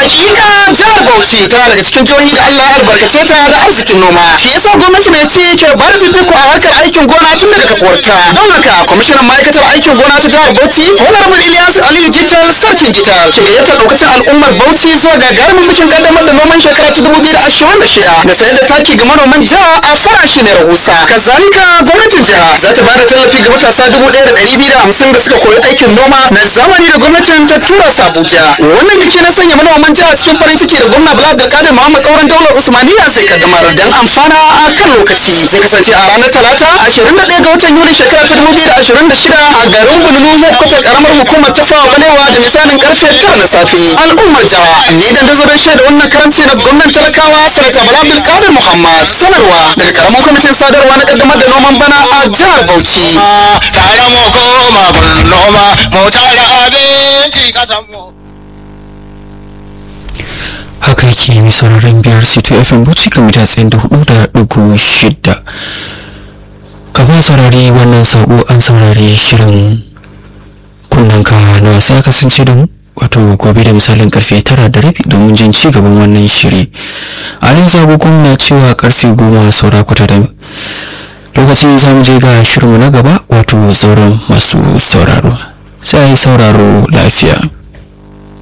hakika jihar bauchi tana daga cikin jihohi da allah ya albarkace ta da arzikin noma shi yasa gwamnati mai ci ke ba da fifiko a harkar aikin gona tun daga kafuwarta don haka kwamishinan ma'aikatar aikin gona ta jihar bauchi honorable ilyas aliyu gital sarkin gital ke gayyatar daukacin al'ummar bauchi zuwa gagarumin bikin kaddamar da noman shekara ta dubu biyu da ashirin da shida da sayar da taki ga manoman jiha a farashi mai rahusa kazalika gwamnatin jiha za ta ba da tallafi ga matasa dubu ɗaya da ɗari biyu da hamsin da suka koyi aikin noma na zamani da gwamnatin ta tura su abuja wannan biki na sanya manoman jiha cikin farin ciki da gwamna bala abdulkadir muhammad kauran daular usmaniya zai kaddamar don amfana a kan lokaci zai kasance a ranar talata ashirin da ɗaya ga watan yuli shekara ta dubu biyu da ashirin da shida a garin bululu headquarter karamar hukumar tafawa balewa da misalin karfe tara na safe al'ummar jiha ni dan da zaben shaida wannan karamci na gwamnan talakawa sanata bala abdulkadir muhammad sanarwa daga karamin kwamitin sadarwa na kaddamar da noman bana a jihar bauchi tare mu koma gun noma mu tara abinci kasan mu haka yake mai sauraron biyar c2 fm bauchi kan mita tsayin da hudu da dugu shida kafin saurari wannan sabo an saurari shirin kunnanka na wasa kasance da mu wato gobe da misalin karfe tara da rabi domin jin ci gaban wannan shiri a nan zagogon na cewa karfe goma saura kwata da lokacin za mu je ga shirinmu na gaba wato sauran masu sauraro sai sauraro lafiya